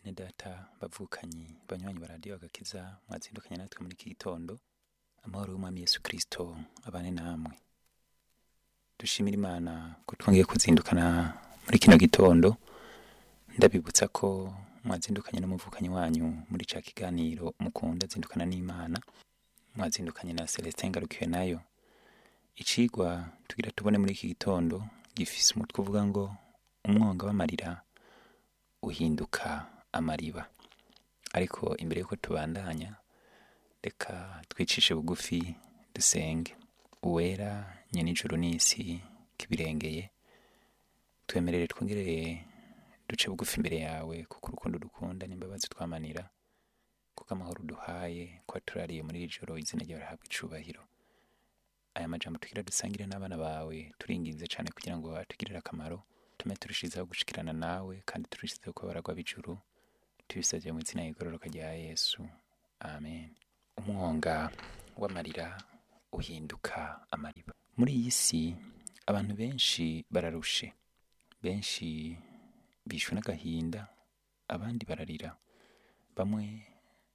bene data bavukanyi banywanyi ba radiyo agakiza mwazindukanye natwe muri iki gitondo amahoro y'umwami yesu kirisito abane namwe dushimira imana ko twongeye kuzindukana muri kino gitondo ndabibutsa ko mwazindukanye n'umuvukanyi wanyu muri ca kiganiro mukunda zindukana n'imana mwazindukanye na celestin ngarukiwe nayo icigwa tugira tubone muri iki gitondo gifise umutwe uvuga ngo umwonga w'amarira uhinduka amariba ariko imbere yuko tubandanya reka twicishe bugufi dusenge uwera nyenijuru n'isi kibirengeye twemerere twongerere duce bugufi imbere yawe kuko urukundo dukunda n'imbabazi twamanira kuko amahoro uduhaye ko turariye muri iri joro izina ryawe rihabwa icubahiro aya majambo tugira dusangire n'abana bawe turinginze cyane kugira ngo atugirire akamaro tume turushizeho gushikirana nawe kandi turushizeho kuba baragwa b'ijuru tubisabye mu izina y'igororoka rya yesu amen umwonga w'amarira uhinduka amariba muri iyi si abantu benshi bararushe benshi bishwe n'agahinda abandi bararira bamwe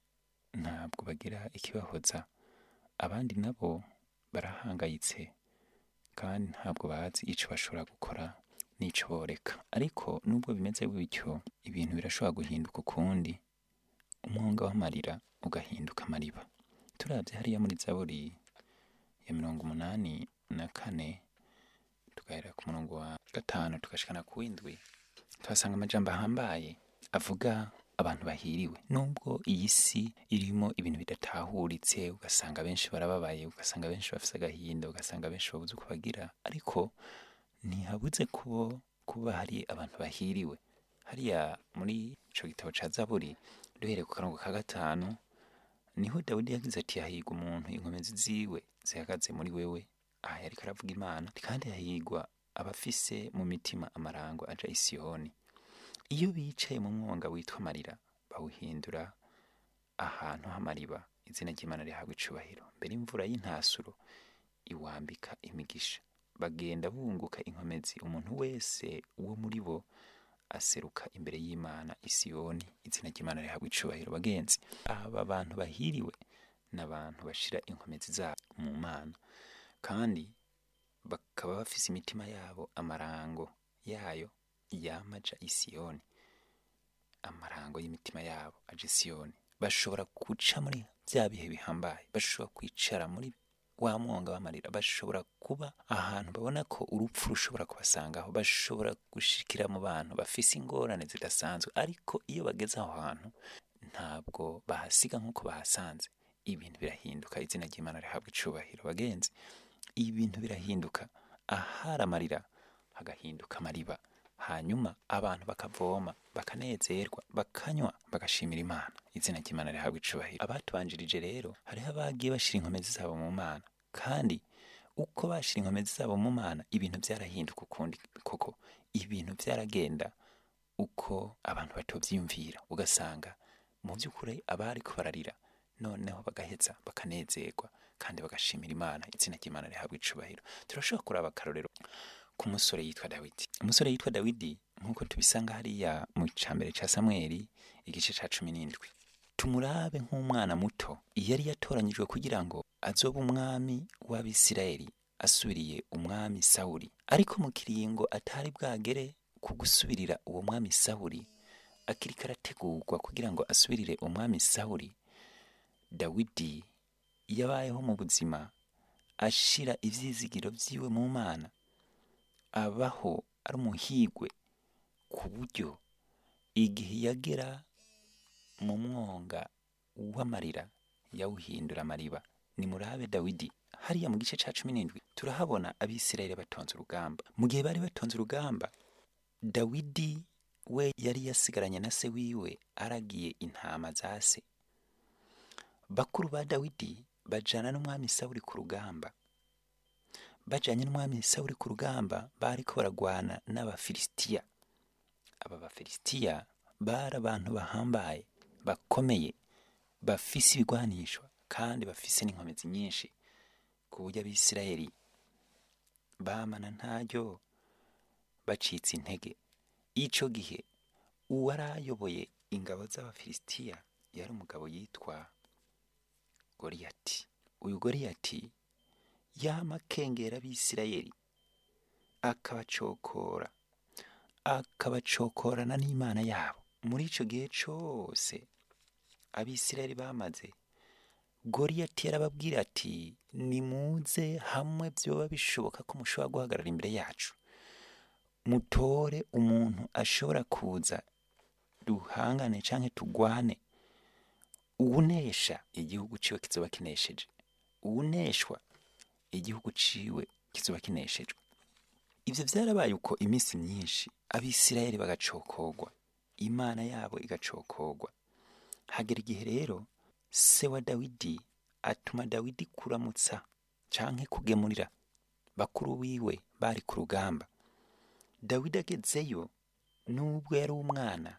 ntabwo bagira ikibahoza abandi nabo barahangayitse kandi ntabwo bazi icyo bashobora gukora n'icyo boreka ariko nubwo bimeze bityo ibintu birashobora guhinduka ukundi umwonga w'amarira ugahinduka amariba turabye hariya muri zaburi ya mirongo umunani na kane tugahera ku murongo wa gatanu tugashikana ku w'indwi tuhasanga amajambo ahambaye avuga abantu bahiriwe nubwo iyi si irimo ibintu bidatahuritse ugasanga benshi barababaye ugasanga benshi bafite agahinda ugasanga benshi babuze uko bagira ariko ntihabuze kubo kuba hari abantu bahiriwe hariya muri ico gitabo ca zaburi duhereye ku karongo ka gatanu niho dawidi yagize ati hahigwa umuntu inkomezi ziwe zihagaze muri wewe aha yariko aravuga imana kandi hahigwa abafise mu mitima amarango aja i siyoni iyo bicaye mu mwonga witwa amarira bawuhindura ahantu h'amariba izina ry'imana rihabwa icubahiro mbere imvura y'intasuro iwambika imigisha bagenda bunguka inkomezi umuntu wese wo muri bo aseruka imbere y'imana isiyoni izina ry'imana rihabwa icubahiro bagenzi aba bantu bahiriwe ni abantu bashira inkomezi zabo mu mana kandi bakaba bafise imitima yabo amarango yayo yamaja isiyoni amarango y'imitima yabo aje isiyoni bashobora guca muri bya bihe bihambaye bashobora kwicara muri wa mwonga w'amarira bashobora kuba ahantu babona ko urupfu rushobora kubasangaho bashobora gushikira mu bantu bafise ingorane zidasanzwe ariko iyo bageze aho hantu ntabwo bahasiga nk'uko bahasanze ibintu birahinduka izina ry'imana rihabwa icubahiro bagenzi ibintu birahinduka ahari amarira hagahinduka amariba hanyuma abantu bakavoma bakanezerwa bakanywa bagashimira imana izina ry'imana rihabwa icubahiro abatubanjirije rero hariho abagiye bashira inkomezi zabo mu mana kandi uko bashira inkomezi zabo mu mana ibintu byarahinduka ukundi koko ibintu byaragenda uko abantu batovyiyumvira ugasanga mu by'ukuri abariko bararira noneho bagaheza bakanezerwa kandi bagashimira imana izina ry'imana rihabwa icubahiro turashobora kuraba akarorero ku musore yitwa dawidi umusore yitwa dawidi nk'uko tubisanga hariya mu cambere ca samweli igice ca cumi n'indwi tumurabe nk'umwana muto yari yatoranyijwe kugira ngo azobe umwami w'abisirayeli asubiriye umwami sawuli ariko mu kiringo atari bwagere ku gusubirira uwo mwami sawuli akiriko arategurwa kugira ngo asubirire umwami sawuli dawidi yabayeho mu buzima ashira ivyizigiro vyiwe mu mana abaho ari umuhigwe ku buryo igihe yagera mu mwonga w'amarira yawuhindura amariba ni murabe dawidi hariya mu gice ca cumi n'indwi turahabona abisirayeli batonze urugamba mu gihe bari batonze urugamba dawidi we yari yasigaranye na se wiwe aragiye intama za se bakuru ba dawidi bajana n'umwami sawuli ku rugamba bajanye n'umwami sawuli ku rugamba bariko baragwana n'abafilisitiya aba bafilisitiya bari abantu bahambaye bakomeye bafise ibigwanishwa kandi bafise n'inkomezi nyinshi ku buryo abisirayeli bamana ntaryo bacitse intege ico gihe uwari ayoboye ingabo z'abafilisitiya yari umugabo yitwa goriyati uyu goriyati yama akengera abisirayeli akabacokora akabacokorana n'imana yabo muri icyo gihe cyose abisirayeli bamaze goriyati yarababwira ati nimuze hamwe byoba bishoboka ko mushobora guhagarara imbere yacu mutore umuntu ashobora kuza duhangane cyangwa tugwane uwunesha igihugu ciwe kizoba kinesheje uwuneshwa igihugu ciwe kizoba kineshejwe ivyo vyarabaye uko iminsi myinshi abisirayeli bagacokorwa imana yabo igacokorwa hagera igihe rero se wa dawidi atuma dawidi kuramutsa canke kugemurira bakuru wiwe bari ku rugamba dawidi agezeyo nubwo yari umwana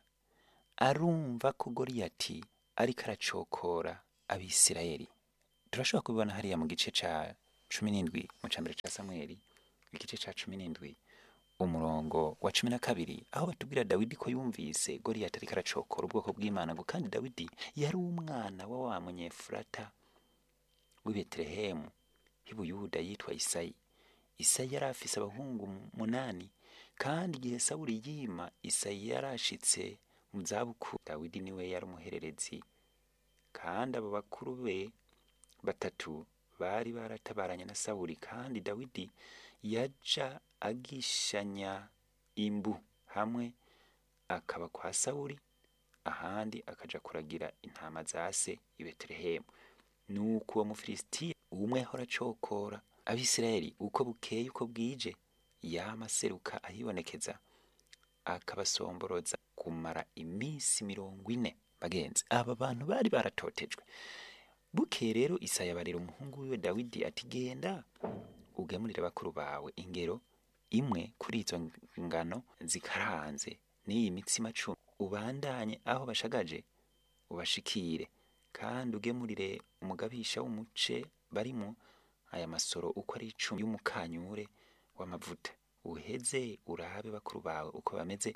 arumva ko goriyati ariko aracokora abisirayeli turashobora kubibona hariya mu gice ca cumi n'indwi mu cambere ca samweli igice ca cumi n'indwi umurongo wa cumi na kabiri aho batubwira dawidi ko yumvise goriyati ariko aracokora ubwoko bw'imana ngo kandi dawidi yari umwana wa wa munyefurata w'i betelehemu h'ibuyuda yitwa isayi isayi yari afise abahungu munani kandi igihe sawuli yima isayi yarashitse mu zabukuru dawidi niwe yari umuhererezi kandi abo bakuru be batatu bari baratabaranye na sawuli kandi dawidi yaja agishanya imbu hamwe akaba kwa sawuli ahandi akaja kuragira intama za se i betelehemu nuko uwo mufilisitiya umwe ahora acokora abisirayeli uko bukeye uko bwije yama aseruka ahibonekeza akabasomboroza kumara iminsi mirongo ine bagenzi aba bantu bari baratotejwe bukeye rero isaya abarira umuhungu wiwe dawidi ati genda ugemurire bakuru bawe ingero imwe kuri izo ngano zikaranze n'iyi mitsima cumi ubandanye aho bashagaje ubashikire kandi ugemurire umugabisha w'umuce barimo aya masoro uko ari icumi y'umukanyure w'amavuta uheze urabe bakuru bawe uko bameze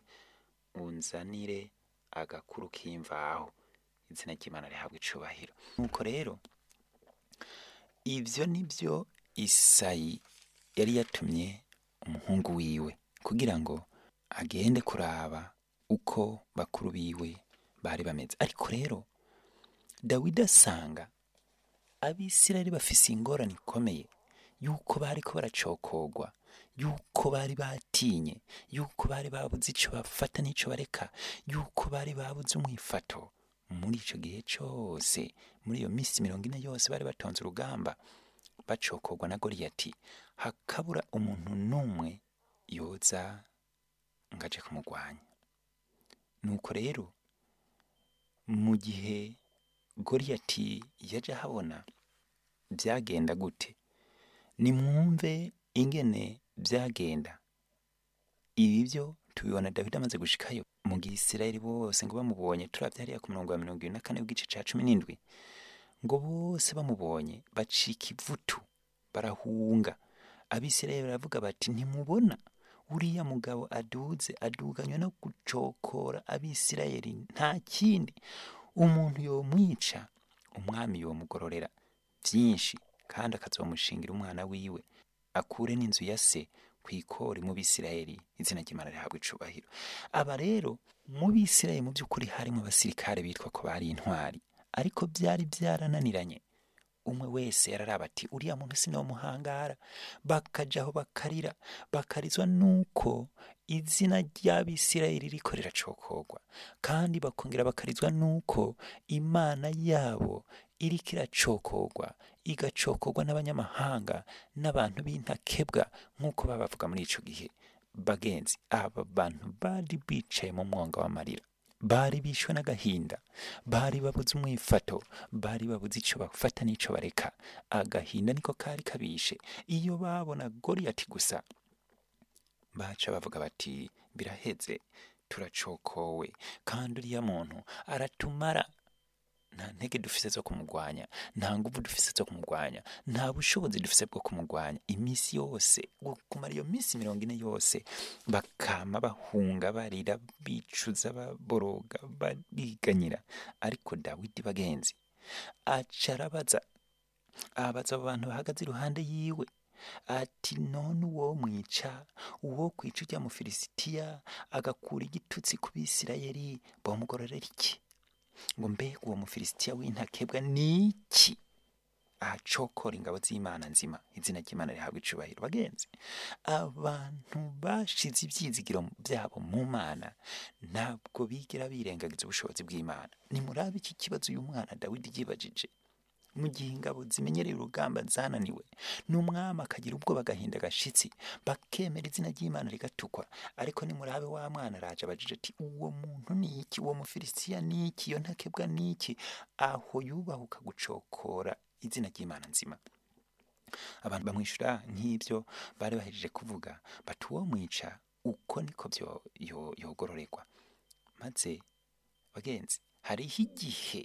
unzanire agakuru k'imvaho izina ry'imana rihabwa icubahiro nuko rero ivyo nivyo isayi yari yatumye umuhungu wiwe kugira ngo agende kuraba uko bakuru biwe bari bameze ariko rero dawidi asanga abisirayeli bafise ingorane ikomeye yuko bariko baracokorwa yuko bari batinye yuko bari babuze ico bafata n'ico bareka yuko bari babuze umwifato muri ico gihe cose muri iyo minsi mirongo ine yose bari batonze urugamba bacokorwa na goriyati hakabura umuntu n'umwe yoza ngaje kumugwanya nuko rero mu gihe goriyati yaje ahabona byagenda gute nimwumve ingene byagenda ibi byo tubibona dawidi amaze gushikayo mu gihe isirayeli bose ngo bamubonye turabye hariya ku murongo wa mirongo ibiri na kane w'igice ca cumi n'indwi ngo bose bamubonye bacika ivutu barahunga abisirayeli baravuga bati ntimubona uriya mugabo aduze aduganywe no gucokora abisirayeli nta kindi umuntu yomwica umwami yomugororera byinshi kandi akazomushingira umwana wiwe akure n'inzu ya se ku ikori mu bisirayeli izina ry'imana rihabwa icubahiro aba rero mu bisirayeli mu by'ukuri harimo abasirikare bitwa ko bari intwari ariko byari byarananiranye umwe wese yararaba ati uriya muntu sinomuhangara bakajaho bakarira bakarizwa nuko izina ry'abisirayeli riko riracokorwa kandi bakongera bakarizwa nuko imana yabo iriko iracokorwa igacokorwa n'abanyamahanga n'abantu b'intakebwa nk'uko babavuga muri ico gihe bagenzi aba bantu bari bicaye mu mwonga w'amarira bari bishwe n'agahinda bari babuze umwifato bari babuze ico bafata n'ico bareka agahinda niko kari kabishe iyo babona goriyati gusa baca bavuga bati biraheze turacokowe kandi uriya muntu aratumara nta ntege dufise zo kumugwanya nta nguvu dufise zo kumugwanya nta bushobozi dufise bwo kumugwanya iminsi yose kumara iyo minsi mirongo ine yose bakama bahunga barira bicuza baboroga bariganyira ariko dawidi bagenzi aca arabaza abaza abo bantu bahagaze iruhande yiwe ati none uwo mwica uwo kwica ujya mu filisitiya agakura igitutsi ku bisirayeli bamugororera iki ngo mbega uwo mufilisitiya w'intakebwa ni iki ahacokora ingabo z'imana nzima izina ry'imana rihabwa icubahiro bagenzi abantu bashize ibyizigiro byabo mu mana ntabwo bigera birengagiza ubushobozi bw'imana nimurabe iki kibazo uyu mwana dawidi yibajije mu gihe ingabo zimenyereye urugamba zananiwe n'umwami akagira ubwoba agahinda gashitsi bakemera izina ry'imana rigatukwa ariko nimurabe wa mwana araje abajije ati uwo muntu ni iki uwo mufilisitiya ni iki iyo ntakebwa ni iki aho yubahuka gucokora izina ry'imana nzima abantu bamwishyura nk'ibyo bari bahejeje kuvuga bati uwo mwica uko niko byo yogororerwa maze bagenzi hariho igihe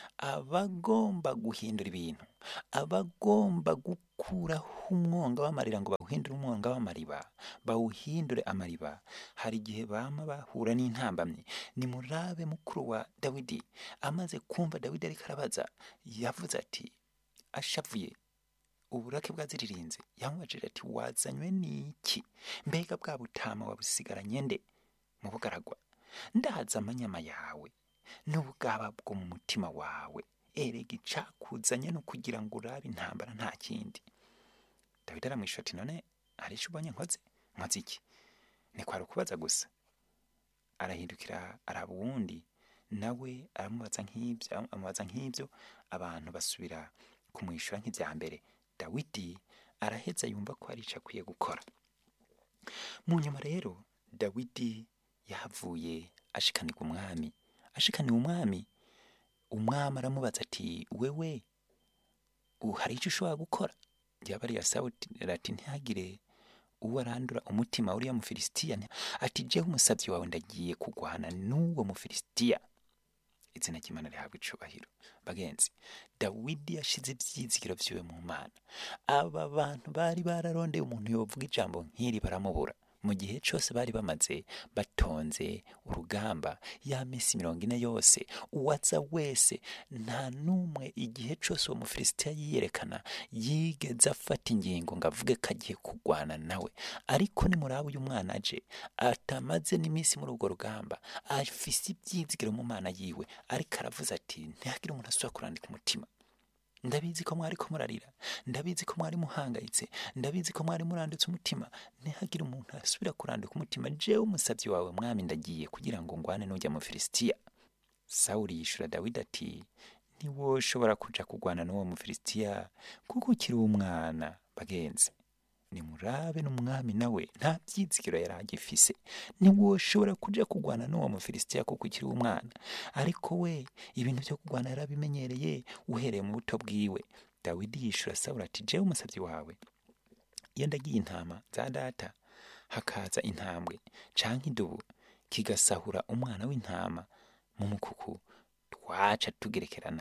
abagomba guhindura ibintu abagomba gukuraho umwonga w'amarira ngo bawuhindure umwonga w'amariba bawuhindure amariba hari igihe bama bahura n'intambamyi nimurabe mukuru wa dawidi amaze kumva dawidi ariko arabaza yavuze ati ashavuye uburake bwaziririnze yamubajije ati wazanywe n'iki mbega bwa butama wabusigaranye nde mu bugaragwa ndaza amanyama yawe n'ubwaba bwo mu mutima wawe erega icakuzanye no kugira ngo urabe intambara nta kindi dawidi aramwishyura ati none hari icyo ubonye nkoze nkoze iki ni kwari ukubaza gusa arahindukira araba uwundi nawe aramubaza nk'ibyo amubaza nk'ibyo abantu basubira kumwishyura nk'ibya mbere dawidi araheza yumva ko hari icyo akwiye gukora mu nyuma rero dawidi yahavuye ashikanirwa umwami ashikaniwe umwami umwami aramubaza ati wewe hari icyo ushobora gukora yaba ari yasawutira ati ntihagire uwo arandura umutima uriya mufilisitiya ati jewe umusabyi wawe ndagiye kugwana n'uwo mufilisitiya izina ry'imana rihabwa icubahiro bagenzi dawidi yashize ibyizigiro vyiwe mu mana aba bantu bari bararondeye umuntu yovuga ijambo nk'iri baramubura mu gihe cyose bari bamaze batonze urugamba ya minsi mirongo ine yose uwaza wese nta n'umwe igihe cyose uwo mufilisitiya yiyerekana yigeze afata ingingo ngo avuge ko agiye kurwana nawe ariko nimuraba uyu mwana aje atamaze n'iminsi muri urwo rugamba afise ibyizigiro mu mana yiwe ariko aravuze ati ntihagire umuntu asubira kurandika umutima ndabizi ko mwari ko murarira ndabizi ko mwari muhangayitse ndabizi ko mwari muranditse umutima ntihagire umuntu asubira kurandika umutima jewe umusabyi wawe mwami ndagiye kugira ngo ngwane n'ujya mu filisitiya sawuli yishura dawidi ati ntiwoshobora kuja kurwana n'uwo mufilisitiya kuko ukiri umwana bagenzi nimurabe n'umwami nawe nta byizigiro yari agifise ntiwoshobora kuja kurwana n'uwo mufilisitiya kuko ukiri umwana ariko we ibintu byo kurwana yarabimenyereye uhereye mu buto bwiwe dawidi yishura sawuli ati jewe umusabyi wawe iyo ndagiye intama za data hakaza intambwe canke idubu kigasahura umwana w'intama mu mukuku twaca tugerekerana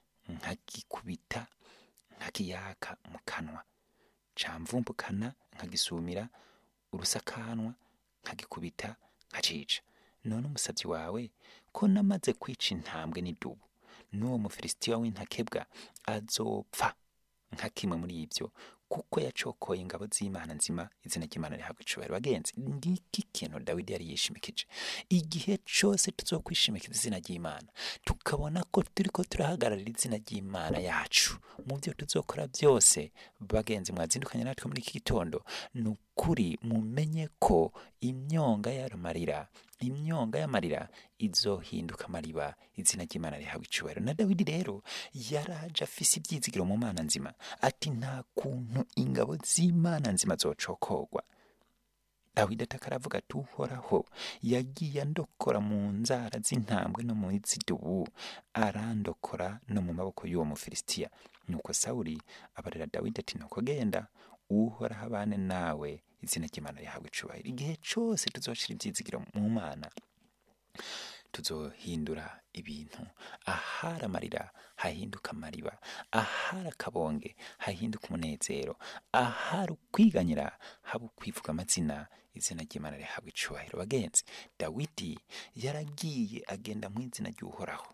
nkagikubita nkakiyaka mu kanwa camvumbukana nkagisumira urusakanwa nkagikubita nkacica none umusabyi wawe ko namaze kwica intambwe n'idubu n'uwo mufilisitiya w'intakebwa azopfa nka kimwe muri ibyo kuko yacokoye ingabo z'imana nzima izina ry'imana rihabwa icubahiro bagenzi ngiki kintu dawidi yari yishimikije igihe cyose tuzokwishimikiza izina ry'imana tukabona ko turi ko turahagararira izina ry'imana yacu mu byo tuzokora byose bagenzi mwazindukanye natwe muri iki gitondo ni ukuri mumenye ko imyonga y'amarira imyonga y'amarira izohinduka amariba izina ry'imana rihabwa icubahiro na dawidi rero yaraje afise ibyizigiro mu mana nzima ati nta kuntu ingabo z'imana nzima zocokorwa dawidi ataka aravuga ati uhoraho yagiye andokora mu nzara z'intambwe no mu zidubu arandokora no mu maboko y'uwo mufilisitiya nuko sawuli abarira dawidi ati nuko genda uhoraho abane nawe izina ry'imana rihabwa icubahiro igihe cyose tuzoshira ibyizigiro mu mana tuzohindura ibintu ahari amarira hahinduka amariba ahari akabonge hahinduka umunezero ahari ukwiganyira haba ukwivuga amazina izina ry'imana rihabwa icubahiro bagenzi dawidi yaragiye agenda mu izina ry'uhoraho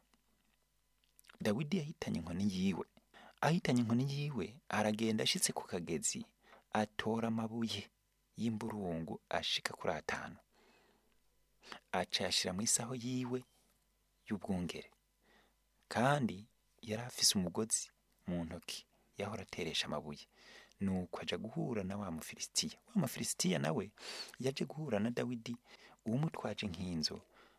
dawidi yahitanye inkoni yiwe ahitanye inkoni yiwe aragenda ashitse ku kagezi atora amabuye y'imburungu ashika kuri atanu aca yashira mu isaho yiwe y'ubwungere kandi yari afise umugozi mu ntoki yahora ateresha amabuye nuko aja guhura na wa mufilisitiya wa mufilisitiya nawe yaje guhura na dawidi uwumutwaje nk'inzo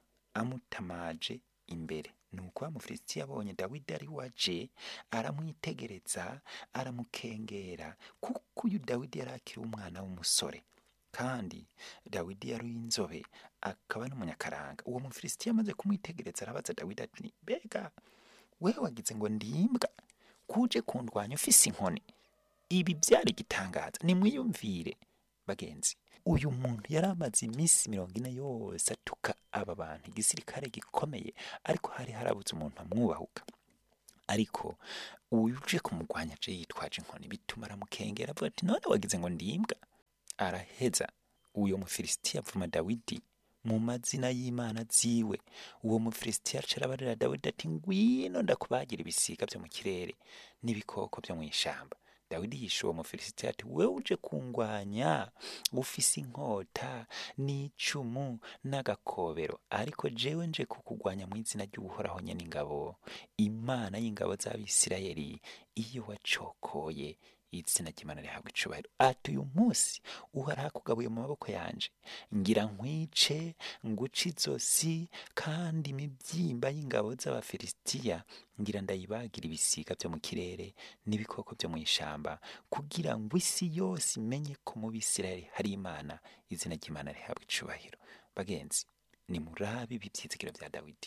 amutamaje imbere nuko wa mufilisitiya abonye dawidi ari waje aramwitegereza aramukengera kuko uyu dawidi yari akiri umwana w'umusore kandi dawidi yari inzobe akaba n'umunyakaranga uwo mufilisitiya amaze kumwitegereza arabaza dawidi ati mbega wewe wagize ngo ndimbwa kuje kundwanya ufise inkoni ibi byari igitangaza nimwiyumvire bagenzi uyu muntu yari amaze iminsi mirongo ine yose atuka aba bantu igisirikare gikomeye ariko hari harabuze umuntu amwubahuka ariko uje kumurwanya aje yitwaje inkoni bituma aramukengera avuga ati none wagize ngo ndimbwa araheza uyo mufilisitiya avuma dawidi mu mazina y'imana ziwe uwo mufilisitiya aca arabarira dawidi ati ngwino ndakubagira ibisiga byo mu kirere n'ibikoko byo mu ishamba dawidi yishe uwo mufilisitiya ati wewe uje kungwanya ufise inkota n'icumu n'agakobero ariko jewe nje kukugwanya mu izina ry'uhoraho nyene ingabo imana y'ingabo z'abisirayeli iyo wacokoye izina ry'imana rihabwa icubahiro ati uyu munsi uhoraho akugabuye mu maboko yanje ngira nkwice nguce izosi kandi imibyimba y'ingabo z'abafilisitiya ngira ndayibagira ibisiga byo mu kirere n'ibikoko byo mu ishamba kugira ngo isi yose imenye ko mu bisirayeli hari imana izina ry'imana rihabwa icubahiro bagenzi ni murabi ibi byizigiro bya dawidi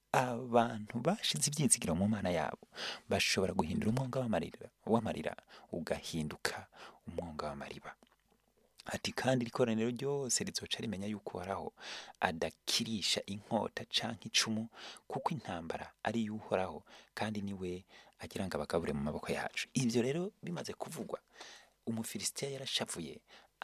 abantu bashize ibyizigiro mu mana yabo bashobora guhindura umwonga w'amarira w'amarira ugahinduka umwonga w'amariba ati kandi ikoraniro ryose rizoca rimenya yuko uhoraho adakirisha inkota canke icumu kuko intambara ari iy'uhoraho kandi niwe agira ngo abagabure mu maboko yacu ivyo rero bimaze kuvugwa umufilisitiya yarashavuye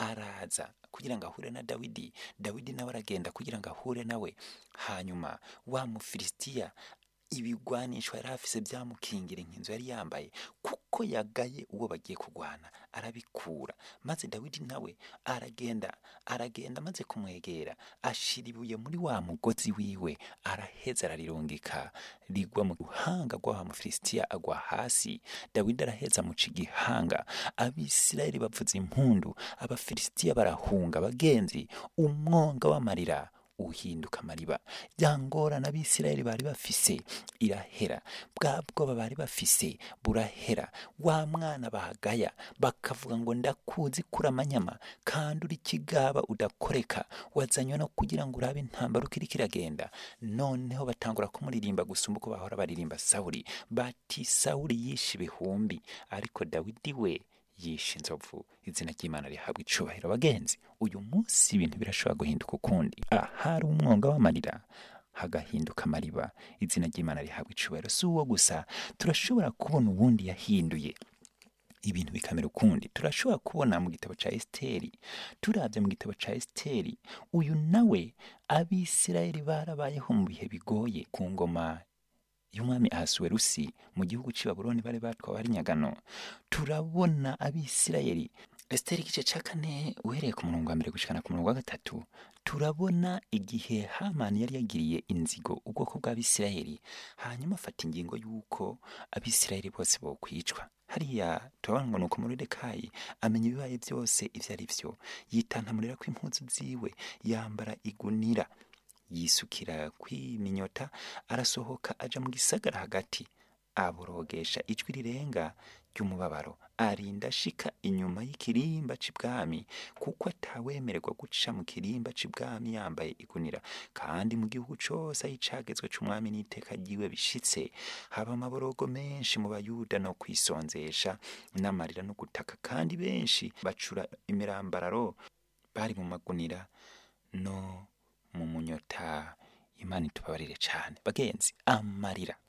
araza kugira ngo ahure na dawidi dawidi nawe aragenda kugira ngo ahure nawe hanyuma wa mufilisitiya ibigwanisho yari afise byamukingira inkinzo yari yambaye kuko yagaye uwo bagiye kurwana arabikura maze dawidi nawe aragenda aragenda amaze kumwegera ashira ibuye muri wa mugozi wiwe araheza ararirungika rigwa mu ruhanga rw'awa mufilisitiya agwa hasi dawidi araheza amuca igihanga abisirayeli bavuza impundu abafilisitiya barahunga bagenzi umwonga w'amarira uhinduka amariba ya ngorane abisirayeli bari bafise irahera bwa bwoba bari bafise burahera wa mwana bahagaya bakavuga ngo ndakuzi kuri amanyama kandi uri kigaba udakoreka wazanywe no kugira ngo urabe intambara uko iriko iragenda noneho batangura kumuririmba gusumba uko bahora baririmba sawuli bati sawuli yishe ibihumbi ariko dawidi we yishe inzovu izina ry'imana rihabwa icubahiro bagenzi uyu munsi ibintu birashobora guhinduka ukundi ahari umwonga w'amarira hagahinduka amariba izina ry'imana rihabwa icubahiro si uwo gusa turashobora kubona uwundi yahinduye ibintu bikamera ukundi turashobora kubona mu gitabo ca esiteri turavye mu gitabo ca esiteri uyu nawe abisirayeli barabayeho mu bihe bigoye ku ngoma y'umwami ahasuwerusi mu gihugu cy'i babuloni bari batwawe ari nyagano turabona abisirayeli esiteri igice cya kane uhereye ku murongo wa mbere gushikana ku murongo wa gatatu turabona igihe hamani yari yagiriye inzigo ubwoko bw'abisirayeli hanyuma afata ingingo y'uko abisirayeli bose bokwicwa hariya turabona ngo nuko moridekayi amenya ibibaye byose ibyo ari byo yitantamurira ko impuzu ziwe yambara igunira yisukira kwiminyota arasohoka aja mu gisagara hagati aborogesha ijwi rirenga ry'umubabaro arinda ashika inyuma y'ikirimba c'ibwami kuko atawemererwa guca mu kirimba c'ibwami yambaye igunira kandi mu gihugu cose aho icagezwe c'umwami n'iteka ryiwe bishitse haba amaborogo menshi mu bayuda no kwisonzesha n'amarira no gutaka kandi benshi bacura imirambararo bari mu magunira no mu munyota imana itubabarire cyane bagenzi amarira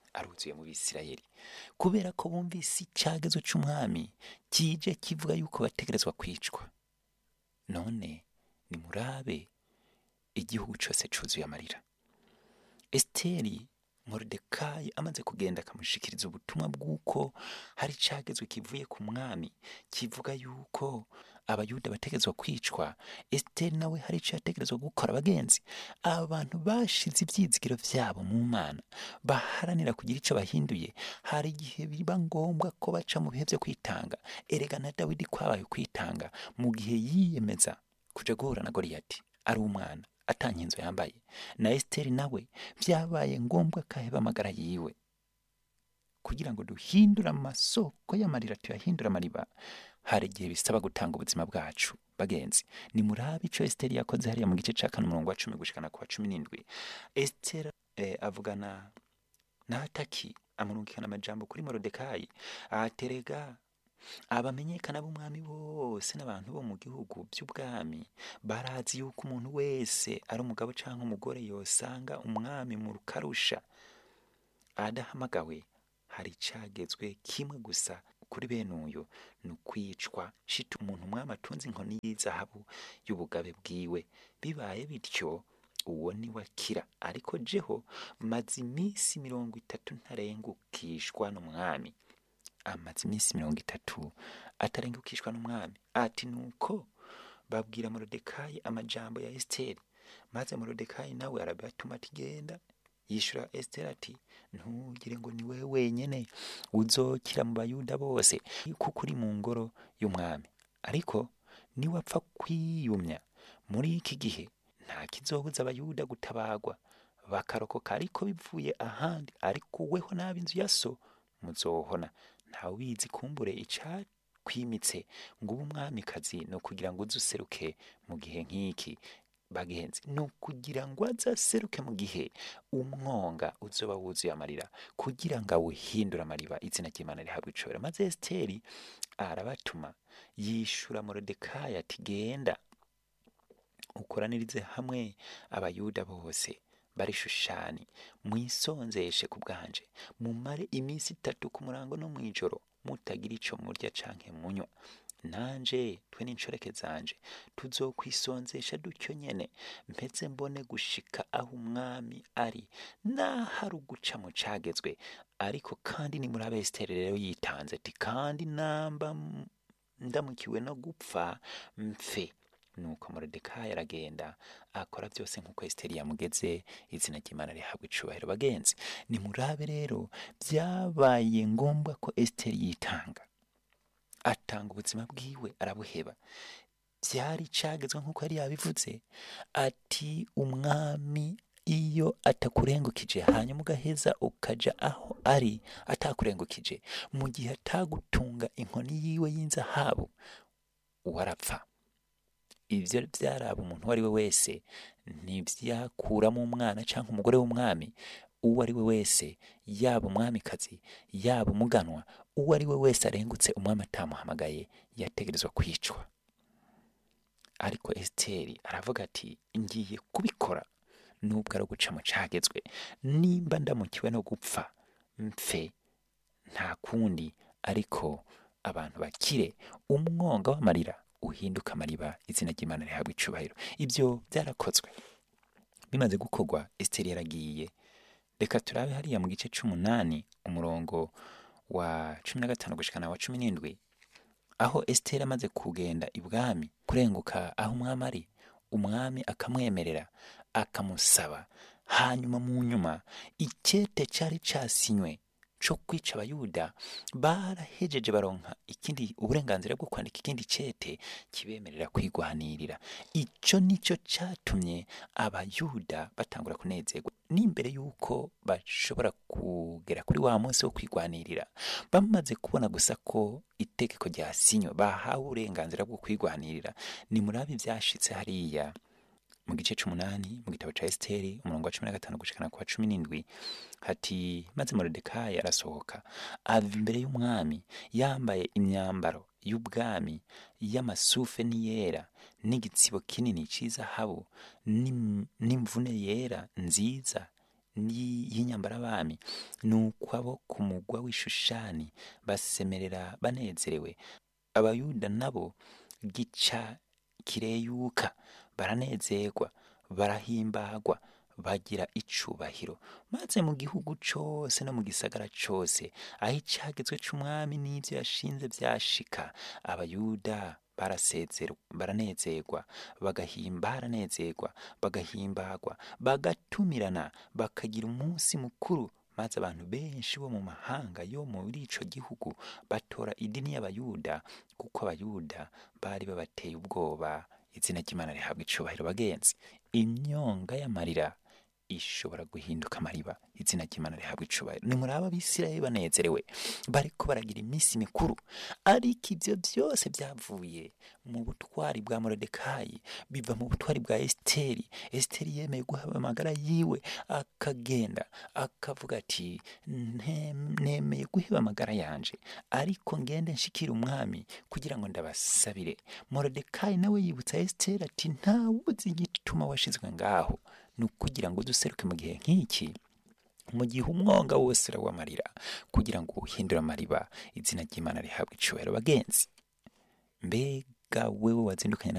aruzuye mu bisirayeli kubera ko bumvise icyagezo cy'umwami kije kivuga yuko bategerezwa kwicwa none nimurabe igihugu cyose cyuzuye amarira esiteri moridekayi amaze kugenda akamushikiriza ubutumwa bw'uko hari icyagezwe kivuye ku mwami kivuga yuko abayuda bategerezwa kwicwa esiteri nawe hari icyo yategerezwa gukora abagenzi aba bantu bashize ibyizigiro byabo mu mana baharanira kugira icyo bahinduye hari igihe biba ngombwa ko baca mu bihe byo kwitanga erega na dawidi kwabaye kwitanga mu gihe yiyemeza kuja guhura na goriyati ari umwana atanga inzu yambaye na esiteri nawe byabaye ngombwa ko aheba amagara yiwe kugira ngo duhindure amasoko y'amarira tuyahindure amariba hari igihe bisaba gutanga ubuzima bwacu bagenzi ni murabe icyo esiteri yakoze hariya mu gice cya kane umurongo wa cumi gushikana ku wa cumi n'indwi esiteri eh, avugana na hataki amurungikana amajambo kuri morodekayi ahaterega abamenyekana b'umwami bose n'abantu bo mu gihugu by'ubwami barazi yuko umuntu wese ari umugabo cyangwa umugore yosanga umwami mu rukarusha adahamagawe hari icyagezwe kimwe gusa kuri bene uyu ni ukwicwa shita umuntu umwami atunze inkoni y'izahabu y'ubugabe bwiwe bibaye bityo uwo ni we akira ariko jeho maze iminsi mirongo itatu ntarengukishwa n'umwami amaze iminsi mirongo itatu atarengukishwa n'umwami ati nuko babwira morodekayi amajambo ya esiteri maze morodekayi nawe arabatuma ati genda yishura esiteri ati ntugire ngo ni wowe wenyine uzokira mu bayuda bose kuko uri mu ngoro y'umwami ariko niwapfa kwiyumya muri iki gihe nta kizobuza abayuda gutabagwa bakarokoka ariko bivuye ahandi ariko weho n'ab'inzu ya so muzohona ntawe ubizi kumbure icakwimitse ngo ube umwamikazi ni ukugira ngo uze useruke mu gihe nk'iki bagenzi ni ukugira ngo azaseruke mu gihe umwonga uzoba wuzuye amarira kugira ngo awuhindure amariba izina ry'imana rihabwa icobera maze esiteri arabatuma yishura morodekayi ati genda ukoranirize hamwe abayuda bose bari shushani mwisonzeshe ku bwanje mumare iminsi itatu ku murango no mu ijoro mutagira ico murya canke munywa nanje twe n'inshoreke zanje tuzokwisonzesha dutyo nyene mpeze mbone gushika aho umwami ari nahari uguca mu cagezwe ariko kandi ni muri abesiteri rero yitanze ati kandi namba m- ndamukiwe no gupfa mfe nuko morodekayi aragenda akora byose nk'uko esiteri yamugeze izina ry'imana rihabwa icubahiro bagenzi nimurabe rero byabaye ngombwa ko esiteri yitanga atanga ubuzima bwiwe arabuheba byari cagezwe nk'uko yari yabivuze ati umwami iyo atakurengukije hanyuma ugaheza ukaja aho ari atakurengukije mu gihe atagutunga inkoni yiwe y'inzahabu warapfa ibyo byaraba umuntu uwo ari we wese ntibyakuramo umwana cyangwa umugore w'umwami uwo ari we wese yaba umwamikazi yaba umuganwa uwo ari we wese arengutse umwami atamuhamagaye yategerezwa kwicwa ariko esiteri aravuga ati ngiye kubikora nubwo ari uguca mu cagezwe nimba ndamukiwe no gupfa mfe nta kundi ariko abantu bakire umwonga w'amarira uhinduka amariba izina ry'imana rihabwa icubahiro ibyo byarakozwe bimaze gukorwa esiteri yaragiye reka turabe hariya mu gice c'umunani umurongo wa cumi na gatanu gushikana wa cumi n'indwi aho esiteri amaze kugenda ibwami kurenguka aho umwami ari umwami akamwemerera akamusaba hanyuma mu nyuma icyete cyari cyasinywe cyo kwica abayuda barahejeje baronka ikindi uburenganzira bwo kwandika ikindi cete kibemerera kwigwanirira icyo nicyo cyatumye abayuda batangura kunezerwa n'imbere y'uko bashobora kugera kuri wa munsi wo kwigwanirira bamaze kubona gusa ko itegeko ryasinywe bahawe uburenganzira bwo kwigwanirira ni muri abi byashitse hariya mu gice c'umunani mu gitabo ca esiteri umurongo wa cumi na gatanu gushikana ku wa cumi n'indwi hati maze morodekayi arasohoka ava imbere y'umwami yambaye imyambaro y'ubwami y'amasufe n'iyera n'igitsibo kinini c'izahabu n'im- n'imvune yera nziza ni- y'inyambarabami ni uko abo ku mugwa w'ishushani basemerera banezerewe abayuda nabo gica kireyuka baranezerwa barahimbagwa bagira icubahiro maze mu gihugu cose no mu gisagara cose aho icagezwe c'umwami n'ivyo yashinze vyashika abayuda barasezerwa baranezerwa bagahimba baranezerwa bagahimbagwa bagatumirana bakagira umunsi mukuru maze abantu benshi bo mu mahanga yo muri ico gihugu batora idini y'abayuda kuko abayuda bari babateye ubwoba izina ry'imana rihabwa icubahiro bagenzi imyonga y'amarira ishobora guhinduka amariba izina ry'imana rihabwa icubahiro nimuraba abisirayeli banezerewe bariko baragira iminsi mikuru ariko ivyo vyose vyavuye mu butwari bwa morodekayi biva mu butwari bwa esiteri esiteri yemeye guhaba amagara yiwe akagenda akavuga ati "Nte- nemeye guheba amagara yanje ariko ngende nshikire umwami kugira ngo ndabasabire morodekayi nawe yibutsa esiteri ati ntawuzi igituma washizwe ngaho ni ukugira ngo duseruke mu gihe nk'iki mu gihe umwonga wose urawamarira kugira ngo uhindure amariba izina ry'imana rihabwe icubahiro bagenzi mbega wewe wazindukanye